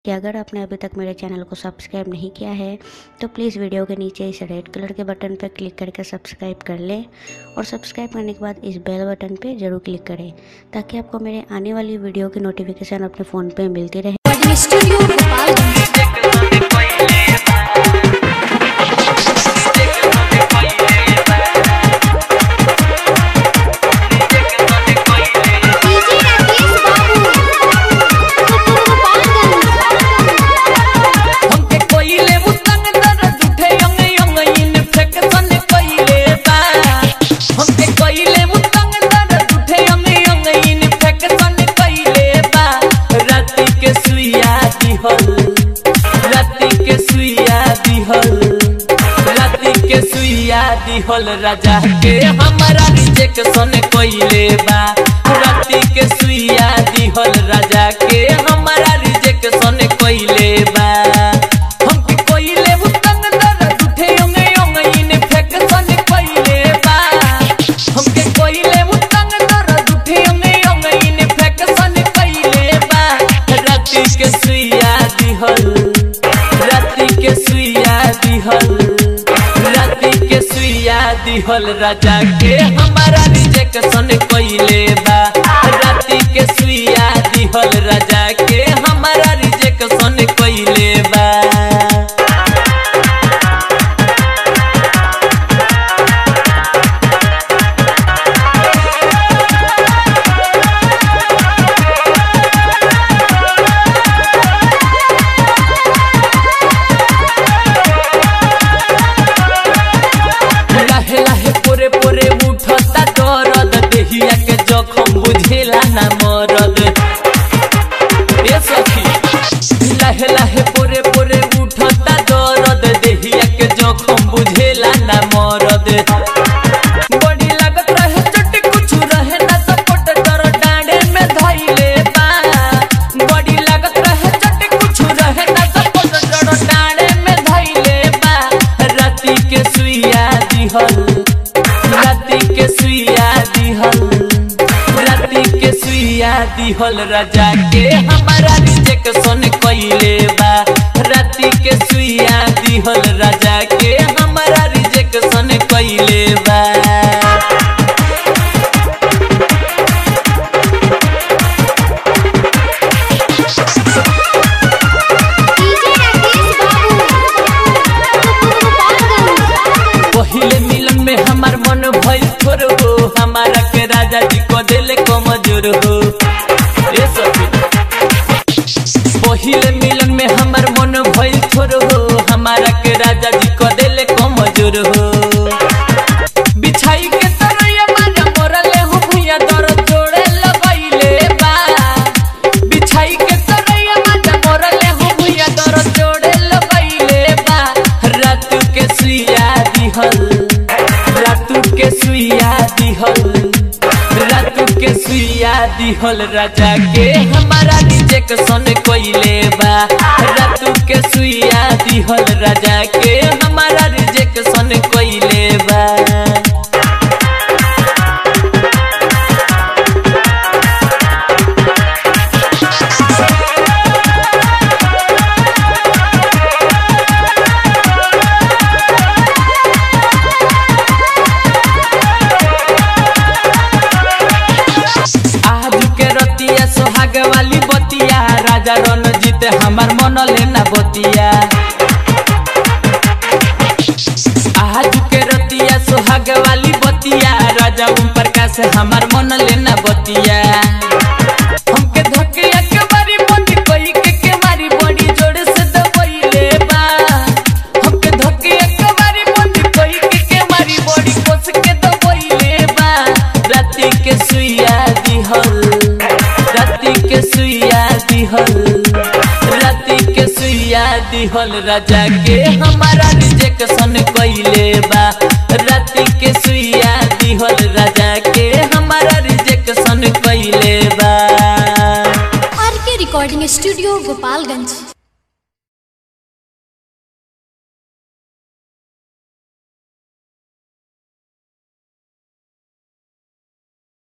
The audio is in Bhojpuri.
कि अगर आपने अभी तक मेरे चैनल को सब्सक्राइब नहीं किया है तो प्लीज़ वीडियो के नीचे इस रेड कलर के बटन पर क्लिक करके सब्सक्राइब कर लें और सब्सक्राइब करने के बाद इस बेल बटन पे ज़रूर क्लिक करें ताकि आपको मेरे आने वाली वीडियो की नोटिफिकेशन अपने फ़ोन पे मिलती रहे recording studio Gopalganj DJ Rakesh Babu Gopalganj हमके कोइले मुतंग दर्द उठे यंग यंग इन्फेक्शन कोइले बा हमके कोइले मुतंग दर्द उठे यंग यंग इन्फेक्शन कोइले बा राती के सुइया दिहल राती के सुइया दिहल राती के सुइया दिहल राजा के हमारा रिजेक्शन कोइले बा राती के सुइया दिहल राजा के हमारा रिजेक्शन कोइले बा हमके कोइले मुतंग दर्द उठे यंग यंग इन्फेक्शन कोइले बा हमके कोइले मुतंग दर्द उठे यंग यंग इन्फेक्शन कोइले बा राती के सुइया दिहल राती के सुइया दिहल राती के सुइया दिहल राजा के हमारा रिजेक्शन कोइले बा राती के सुइया दिहल राजा के हमारा रिजेक्शन कोइले बा लाहे लाहे पोरे पोरे उठता दरद देहिया के जखम बुझेला ना मरद ए सखी लाहे लाहे पोरे पोरे उठता दरद देहिया के जखम बुझेला ना मरद बड़ी लागत रहे चोट कुछ रहे ना सपोर्ट डर डांडे में धइले बा बड़ी लागत रहे चोट कुछ रहे ना सपोर्ट डर डांडे में धइले बा राती के सुइया दिहल राती के सुइया दिहल राती के सुइया दिहल राजा के हमारा रिजेक्शन कइले बा राती के सुइया दिहल राजा के हमारा रिजेक्शन कइले बा डीजे राकेश बाबू गोपालगंज पहिले मिलन में हमार मन भइल थोर हो हमारा के राजा जी को दिल कमजोर हो ए सखी पहिले मिलन में हमार मन भइल थोर हो हमारा के राजा जी को दिल कमजोर हो बिछाई के तरैया मारा मोरले हो भुइया दर जोड़े लगइले बा बिछाई के तरैया मारा मोरले हो भुइया दर जोड़े लगइले बा रात के सुइया दिहल रात के सुइया दिहल रात के सुइया दिहल राजा के हमारा रिजेक्शन कोइले बा रात के सुइया दिहल राजा के हमारा रिजेक्शन कोइले बा आज के रतिया सोहाग वाली बतिया राजा रणजीत हमार मन लेना बतिया आज के रतिया सोहाग वाली बतिया राजा ओम प्रकाश हमार मन लेना बतिया हमके धकिया के मारी बंदी कोई के के मारी बड़ी जोर से दबइले बा हमके धकिया के मारी बंदी कोई के के मारी बड़ी कोस के दबइले बा राती के सुइया दिहल राती के सुइया दिहल राती के सुइया दिहल राजा के हमारा रिजेक्शन कइले बा राती के सुइया दिहल राजा के हमारा रिजेक्शन कइले बा आर के रिकॉर्डिंग स्टूडियो गोपालगंज